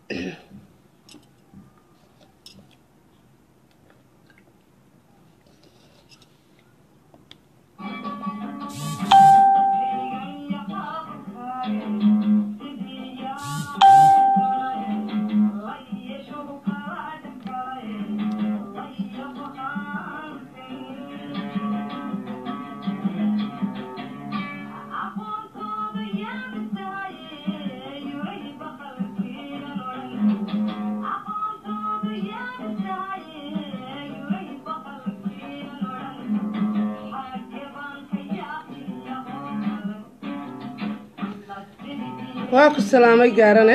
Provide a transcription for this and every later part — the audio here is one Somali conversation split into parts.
waa ku salaamay gaarane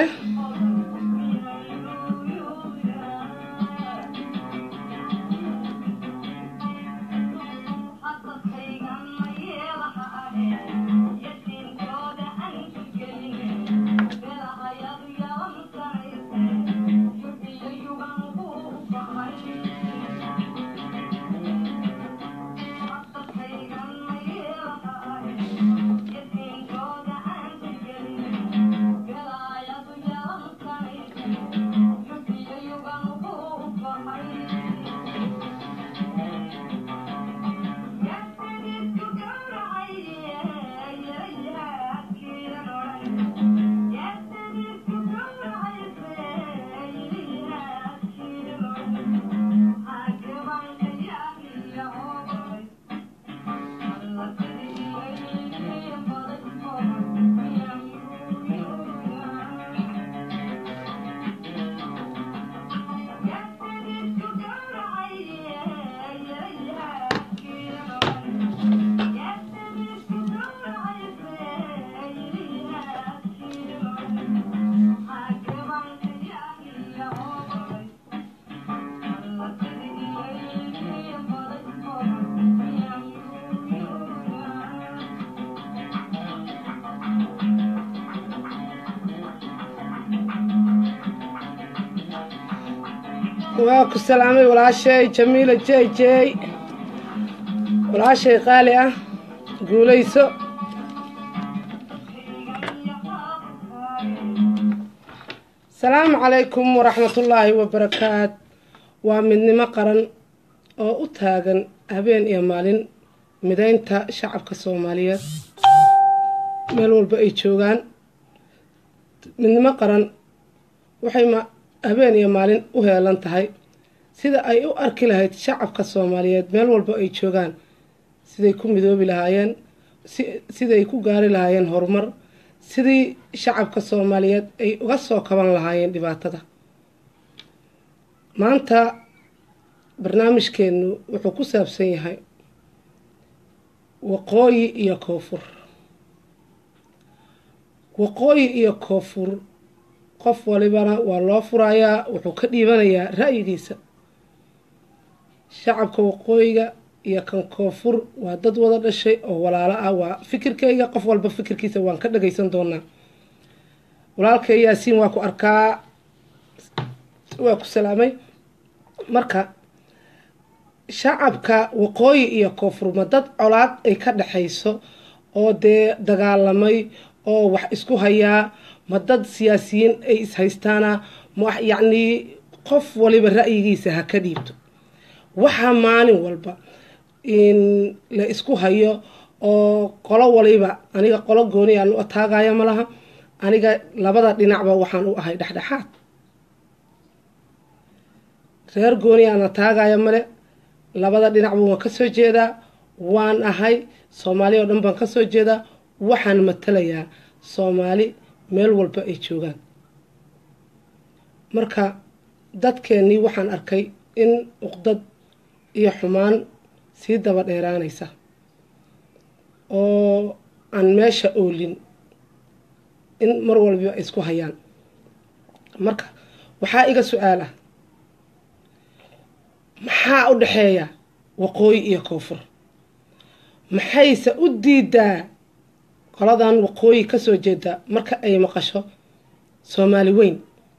waa ku salaamay walaashay jamiila jey jey walaashay qaali ah guulayso asalaamu calaykum waraxmatullaahi wabarakaat waa midnimo qaran oo u taagan habeen iyo maalin mideynta shacabka soomaaliyeed meel walba ay joogaan midnimo qaran waxay habeen iyo maalin u heelan tahay sida ay u arki lahayd shacabka soomaaliyeed meel walba ay joogaan siday ku midoobi lahaayeen siday ku gaari lahaayeen horumar sidii shacabka soomaaliyeed ay uga soo kaban lahaayeen dhibaatada maanta barnaamijkeenu wuxuu ku saabsan yahay waqooyi iyo koonfur waqooyi iyo koonfur qof walibana waa loo furayaa wuxuu ka dhiibanayaa ra'yigiisa shacabka waqooyiga iyo kan koonfur waa dad wada dhashay oo walaalo ah waa fikirkayga qof walba fikirkiisa waan ka dhagaysan doonaa walaalkay yaasiin waa ku arkaa waa ku salaamay marka shacabka waqooyi iyo koonfur ma dad colaad ay ka dhexayso oo dee dagaalamay oo wax isku hayaa ma dad siyaasiyiin ay ishaystaana ma yacnii qof waliba ra'yigiisa ha ka dhiibto waxaa maalin walba in la isku hayo oo qolo waliba aniga qolo gooni aan u ataagaya ma laha aniga labada dhinacba waxaan u ahay dhexdhexaad reer gooni aan ataagaya male labada dhinacba waan kasoo jeedaa waan ahay soomaali oo dhan baan kasoo jeedaa waxaan matalayaa soomaali meel walba ay joogaan marka dadkeennii waxaan arkay in uqdad iyo xumaan sii daba dheeraanaysa oo aan meesha oolin in mar walba ay isku hayaan marka waxaa iga su-aal ah maxaa u dhexeeya waqooyi iyo koonfur maxayse u diidaa qoladan waqooyi kasoo jeeda marka ay maqasho soomaali weyn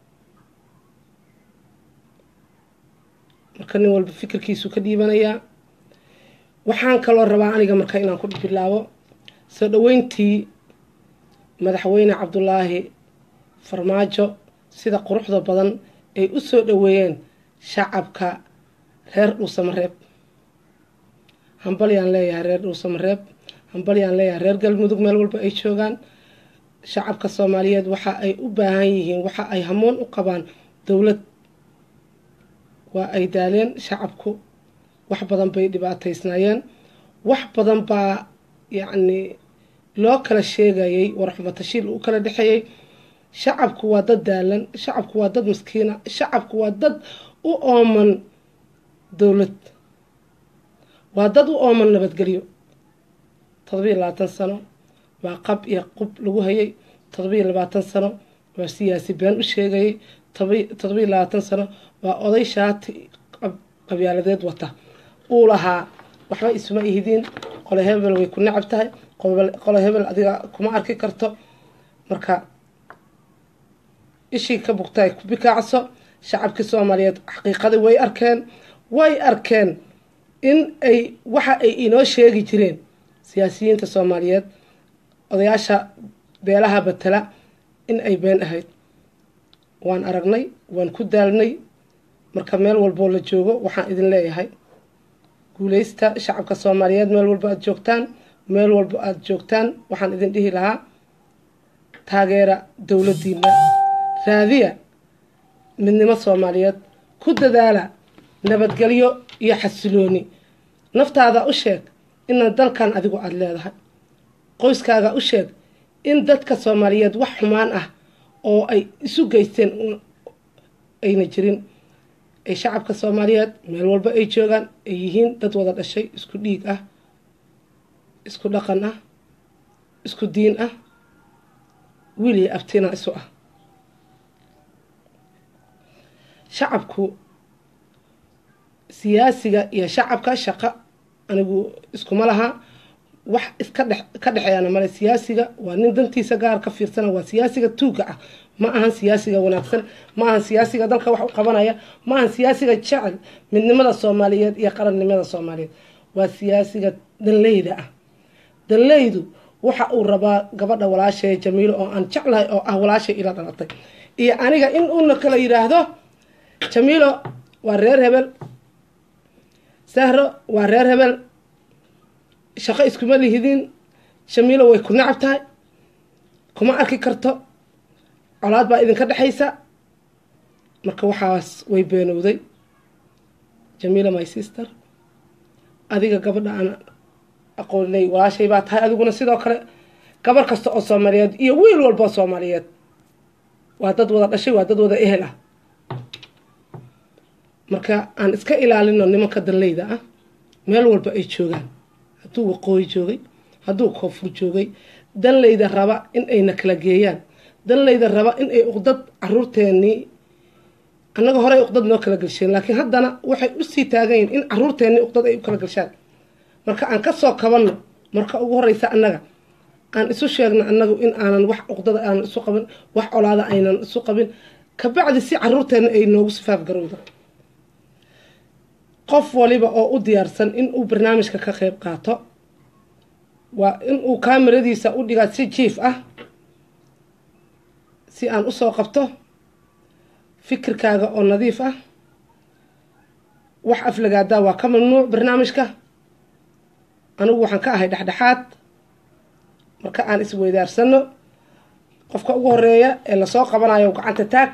marka nin walba fikirkiisu ka dhiibanayaa waxaan kaloo rabaa aniga marka inaan ku bilaabo soo dhaweyntii madaxweyne cabdulaahi farmaajo sida quruxda badan ay u soo dhoweeyeen shacabka reer dhuusamareeb hambalyaan leeyahay reer dhuusamareeb hambalyaan leeyahay reer galmudug meel walba ay joogaan shacabka soomaaliyeed waxa ay u baahan yihiin waxa ay hamoon u qabaan dowlad waa ay daaleen shacabku wax badan bay dhibaataysnaayeen wax badan baa yacni loo kala sheegayay warxumatashiil u kala dhexeeyey shacabku waa dad daalan shacabku waa dad maskiina shacabku waa dad u ooman dowlad waa dad u ooman nabadgelyo todobiyo labaatan sano waa qab iyo qub lagu hayay todobiyo labaatan sano waa siyaasi been u sheegayay todobiyo labaatan sano waa oday shaati qabyaaladeed wata uu lahaa waxba isuma ihidiin qole hebel way ku nacab tahay qole hebel adiga kuma arki karto marka ishii ka bugtaay ku bikaacso shacabkii soomaaliyeed xaqiiqadii way arkeen way arkeen in ay waxa ay inoo sheegi jireen siyaasiyiinta soomaaliyeed odayaasha beelaha batela in ay been ahayd waan aragnay waan ku daalnay marka meel walboo la joogo waxaan idin leeyahay guuleysta shacabka soomaaliyeed meel walba aada joogtaan meel walba aada joogtaan waxaan idin dhihi lahaa taageera dowladdiina raadiya midnimo soomaaliyeed ku dadaala nabadgelyo iyo xasilooni naftaada u sheeg inaad dalkan adigu aada leedahay qoyskaaga u sheeg in dadka soomaaliyeed wax xumaan ah oo ay isu geysteen ayna jirin ay shacabka soomaaliyeed meel walba ay joogaan ay yihiin dad wada dhashay isku dhiig ah isku dhaqan ah isku diin ah wiil iyo abtina isu ah shacabku siyaasiga iyo shacabka shaqo anigu iskuma laha wax iska dhex ka dhexeeyana male siyaasiga waa nin dantiisa gaar ka fiirsana waa siyaasiga tuuga ah ma ahan siyaasiga wanaagsan ma ahan siyaasiga dalka wax u qabanaya ma ahan siyaasiga jecel midnimada soomaaliyeed iyo qarannimada soomaaliyeed waa siyaasiga danleyda ah danleydu waxa uu rabaa gabadha walaashae jamiilo oo aan jeclahay oo ah walaashay ila dhalatay iyo aniga in uuna kala yidhaahdo jamiilo waa reer hebel sahro waa reer hebel shaqo iskuma lihidin jamiilo way ku nacab tahay kuma arki karto colaad baa idinka dhexaysa marka waxaas way beenowday jamiila my sister adiga gabadha aan aqoonley walaashay baa tahay adiguna sidoo kale gabar kasta oo soomaaliyeed iyo wiil walba soomaaliyeed waa dad wada dhashay waa dad wada ehel ah marka aan iska ilaalino nimanka danleyda ah meel walba ay joogaan hadduu waqooyi joogay hadduu koonfur joogay danleyda raba in ayna kala geeyaan danleyda raba in ay uqdad caruurteenii annaga horey uqdad noo kala gelsheen laakiin haddana waxay usii taagayiin in caruurteennii uqdad ay u kala gelshaan marka aan kasoo kabanno marka ugu horeysa annaga aan isu sheegno annagu in aanan wax uqdada aanan isu qabin wax colaada aynan isu qabin kabacdi si caruurteenna ay noogu sifaaf garowda qof waliba oo u diyaarsan in uu barnaamijka ka qeyb qaato waa in uu kaamiradiisa u dhigaa si jiif ah si aan usoo qabto fikirkaaga oo nadiif ah wax aflagaadaa waa ka mamnuuc barnaamijka anigu waxaan ka ahay dhexdhexaad marka aan isweydaarsano qofka ugu horeeya ee lasoo qabanayo gacanta taag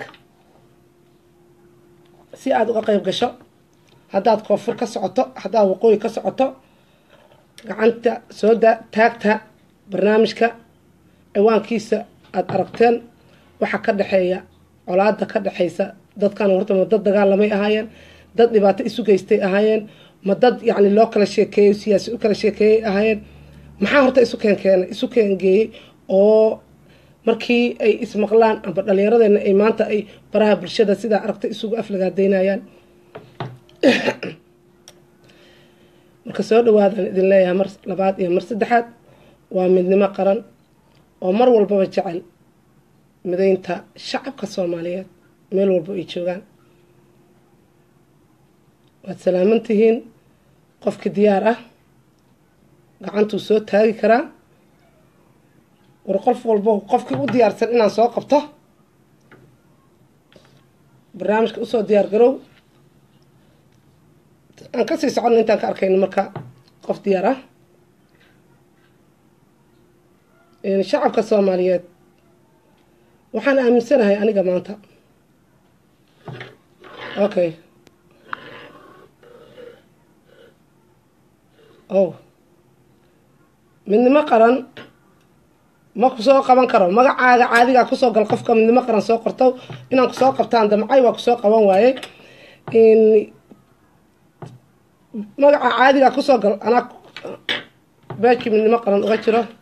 si aada uga qeyb gasho haddaad koonfur ka socoto haddaad waqooyi ka socoto gacanta soo da taagta barnaamijka ciwaankiisa aada aragteen waxaa ka dhexeeya colaada ka dhexeysa dadkan horta ma dad dagaalamay ahaayeen dad dhibaato isu geystay ahaayeen ma dad yacni loo kala sheekeeyo siyaasi u kala sheekeeyay ahaayeen maxaa horta isu keenkeena isu keengeeyey oo markii ay ismaqlaan amba dhallinyaradeena ay maanta ay baraha bulshada sidaa aragta isugu aflagaadeynayaan marka soo dhawaadaan idin leeyahay mar labaad iyo mar saddexaad waa midnimo qaran oo mar walbaba jecel mideynta shacabka soomaaliyeed meel walba ay joogaan waad salaaman tihiin qofkii diyaar ah gacantuu soo taagi karaa war qof walbo qofkii u diyaarsan inaan soo qabto barnaamijka usoo diyaar garow aan kasii soconno intaan ka arkayno marka qof diyaar ah shacabka soomaaliyeed waxaan aaminsanahay aniga maanta okay o midnimo qaran ma kusoo qaban karo magacaaga caadigaa kusoo gal qofka midnimo qaran soo qorto inaan kusoo qabtaan damcay waa kusoo qaban waaye magaca caadigaa kusoo gal anaa beejkii midnimo qaran uga jiro